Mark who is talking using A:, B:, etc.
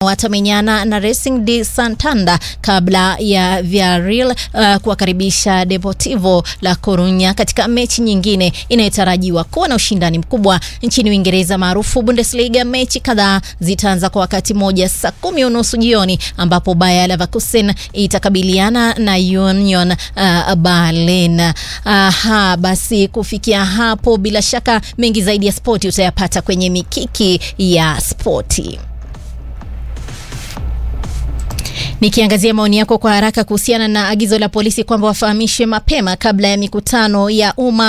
A: watamenyana na Racing de Santander kabla ya Villarreal uh, kuwakaribisha Deportivo La Corunya katika mechi nyingine inayotarajiwa kuwa na ushindani mkubwa nchini Uingereza maarufu Bundesliga. Mechi kadhaa zitaanza kwa wakati moja saa kumi unusu jioni ambapo Bayer Leverkusen itakabiliana na Union uh, Berlin. Aha, basi kufikia hapo, bila shaka mengi zaidi ya spoti utayapata kwenye mikiki ya spoti. Nikiangazia maoni yako kwa haraka kuhusiana na agizo la polisi kwamba wafahamishe mapema kabla ya mikutano ya umma